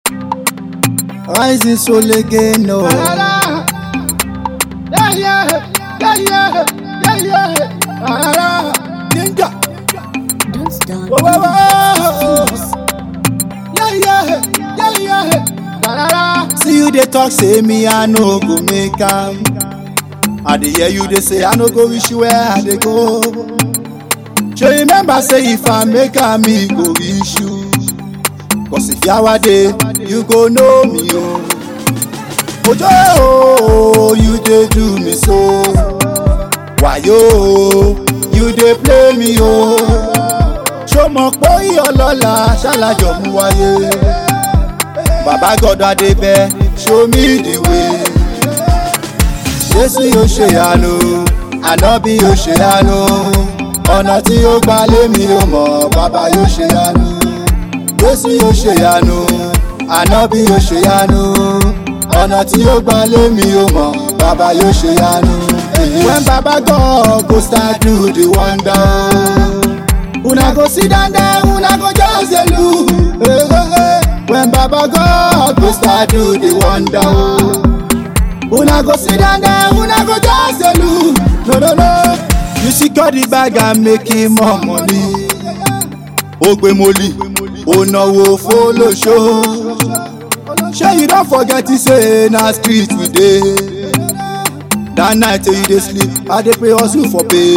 Rising soul again, no. Yeah, yeah, yeah, yeah, yeah, yeah. Ah, Ninja. Don't stop. Whoa, whoa, whoa. Yeah, yeah, yeah, yeah. Da-da-da. See you they talk, say me I no go make am. I dey hear you they say I no go wish you where I dey go. Sure remember say if I make am, me go wish you. Cause if yawa dey, you go know me oh. Ojo oh, you dey do me so. Wayo, you dey play me oh. Ṣó mọ̀ pé ìyọlọ́la ṣálájọ mú wáyé? Bàbá God Adébẹ́, show me the way. Jésù yóò ṣe àánú, ànábì yóò ṣe àánú. Ọ̀nà tí ó gbà lémi ò mọ̀, bàbá yóò ṣe àánú. Jésù yóò ṣe àánú, ànábì yóò ṣe àánú. Ọ̀nà tí ó gbà lémi ò mọ̀, bàbá yóò ṣe àánú. When Baba God go start do the wonder. Una go sit down there, una go just dey look. Hey, hey, hey. When Baba God go start do the wonder. oh. Una go sit down there, una go just dey look. No, no, no. You secure the bag and making more money. Ó gbé mọ́lì, ó náwó fólóṣó. Ṣé you don forget say na street we dey? That night wey you dey sleep, I dey pray hustle for pay.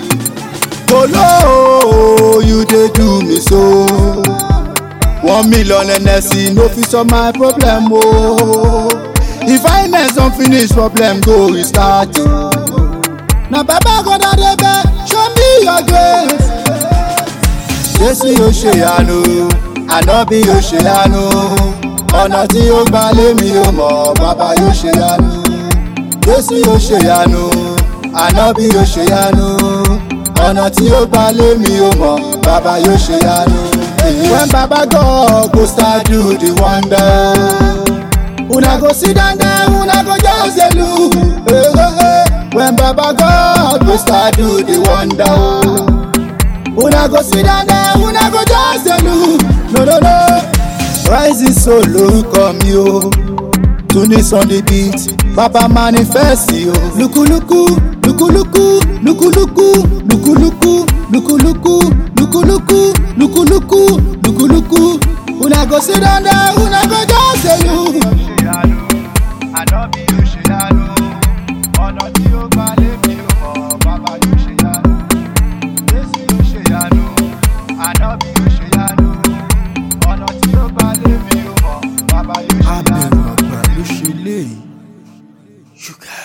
Kolo, you dey do me so. One million NSC no fit solve my problem o. If I finance don finish, problem go restart o. Na Baba God Adebe, show me your grace. Jésù yóò ṣe àánú, ànábì yóò ṣe àánú. Ọ̀nà tí ó gbà lémi ò mọ̀, bàbá yóò ṣe àánú. Jésù yóò ṣe àánú, ànábì yóò ṣe àánú. Ọ̀nà tí ó gbà lémi ò mọ̀, bàbá yóò ṣe àánú. When Baba God go start do the wonder. Una go sit down there, una go just dey look. Hey, hey, hey. When Baba God go start do the wonder. oh. Una go sit down there, una go just dey look. No, no, no. Rising solo come yo. Tunis on the beat, Baba manifest yo. Luku luku, luku luku, luku luku, luku luku, luku luku, luku luku, luku luku, luku luku. Una go sit down there, una go just dey look. ṣe àánú ànábì yóò ṣe àánú ọ̀nà tí ó gbà lémi ò mọ̀ bàbá yóò ṣe àánú jésù yóò ṣe àánú ànábì yóò ṣe àánú ọ̀nà tí ó gbà lémi ò mọ̀ bàbá yóò ṣe àánú. Abẹ̀rù àgbà ló ṣe léyìí. Ṣúgà.